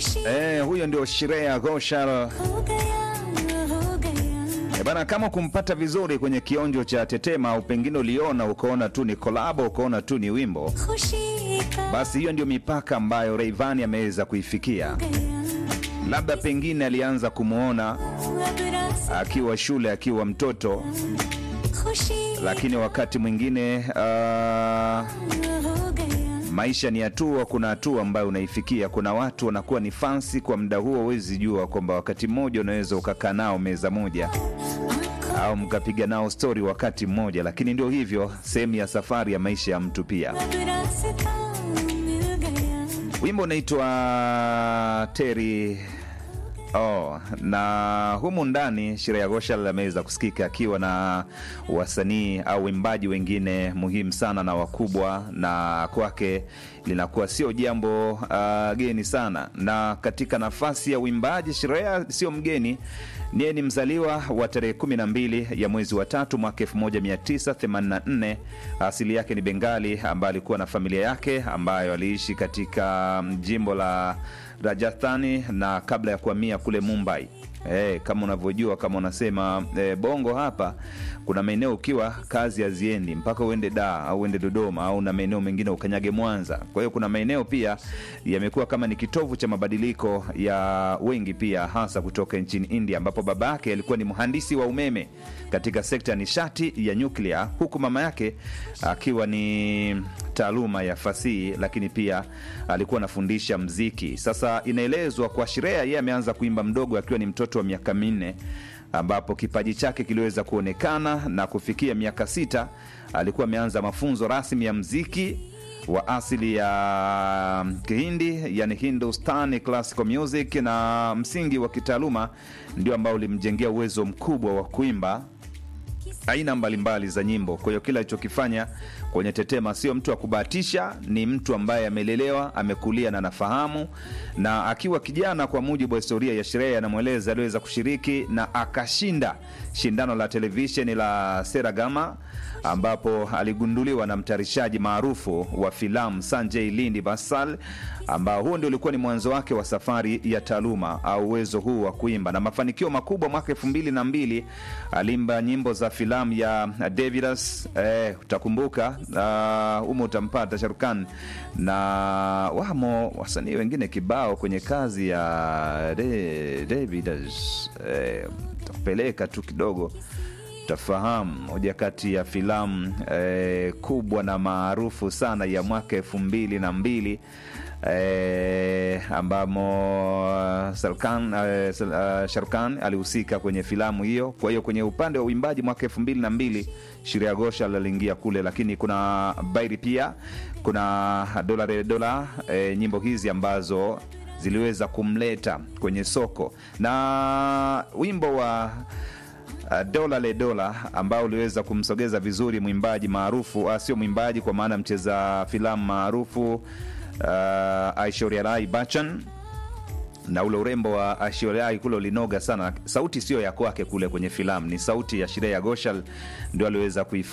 Eh, huyo ndio Shreya Ghoshal. Eh, bana, kama kumpata vizuri kwenye kionjo cha Tetema au pengine uliona ukaona tu ni kolabo ukaona tu ni wimbo, basi hiyo ndio mipaka ambayo Rayvanny ameweza kuifikia. Labda pengine alianza kumwona akiwa shule, akiwa mtoto, lakini wakati mwingine ah, maisha ni hatua. Kuna hatua ambayo unaifikia. Kuna watu wanakuwa ni fansi kwa muda huo, huwezi jua kwamba wakati mmoja unaweza ukakaa nao meza moja au mkapiga nao stori wakati mmoja, lakini ndio hivyo, sehemu ya safari ya maisha ya mtu pia. Wimbo unaitwa Teri Oh, na humu ndani Shreya Ghoshal ameweza kusikika akiwa na wasanii au waimbaji wengine muhimu sana na wakubwa, na kwake linakuwa sio jambo uh, geni sana. Na katika nafasi ya uimbaji, Shreya sio mgeni, niye ni mzaliwa wa tarehe 12 ya mwezi wa tatu mwaka 1984. Asili yake ni Bengali, ambaye alikuwa na familia yake ambayo aliishi katika jimbo la Rajasthani na kabla ya kuhamia kule Mumbai. Eh, kama unavyojua kama unasema eh, bongo hapa kuna maeneo ukiwa kazi haziendi mpaka uende Dar au uende Dodoma au na maeneo mengine ukanyage Mwanza. Kwa hiyo kuna maeneo pia yamekuwa kama ni kitovu cha mabadiliko ya wengi pia hasa kutoka nchini India ambapo baba yake alikuwa ni mhandisi wa umeme katika sekta ya nishati ya nyuklia huku mama yake akiwa ni taaluma ya fasihi lakini pia alikuwa anafundisha mziki. Sasa inaelezwa kwa Shreya yeye ameanza kuimba mdogo akiwa ni mtoto wa miaka minne ambapo kipaji chake kiliweza kuonekana na kufikia miaka sita alikuwa ameanza mafunzo rasmi ya mziki wa asili ya Kihindi, yani Hindustani classical music, na msingi wa kitaaluma ndio ambao ulimjengea uwezo mkubwa wa kuimba aina mbalimbali za nyimbo. Kwa hiyo kila alichokifanya kwenye Tetema sio mtu wa kubahatisha, ni mtu ambaye amelelewa, amekulia na anafahamu. Na akiwa kijana, kwa mujibu wa historia ya Shreya anamweleza, aliweza kushiriki na akashinda shindano la televisheni la Seragama ambapo aligunduliwa na mtayarishaji maarufu wa filamu Sanjay Lindi Bansal, ambao huo ndio ulikuwa ni mwanzo wake wa safari ya taaluma au uwezo huu wa kuimba na mafanikio makubwa. Mwaka elfu mbili na mbili alimba nyimbo za filamu ya Davidas, eh, utakumbuka humo, uh, utampata Sharukan na wamo wasanii wengine kibao kwenye kazi ya Davidas. Eh, takupeleka tu kidogo tafahamu moja kati ya filamu eh, kubwa na maarufu sana ya mwaka elfu mbili na mbili eh, ambamo Salkan, eh, uh, Sharkan alihusika kwenye filamu hiyo. Kwa hiyo kwenye upande wa uimbaji mwaka elfu mbili na mbili Shreya Ghoshal aliingia kule, lakini kuna Bairi pia kuna dola re dola eh, nyimbo hizi ambazo ziliweza kumleta kwenye soko na wimbo wa Uh, dola le dola ambao uliweza kumsogeza vizuri mwimbaji maarufu uh, sio mwimbaji kwa maana mcheza filamu maarufu uh, Aishwarya Rai Bachchan na ule urembo wa Aishwarya Rai kule ulinoga sana. Sauti sio ya kwake kule kwenye filamu, ni sauti ya Shreya Ghoshal ndio aliweza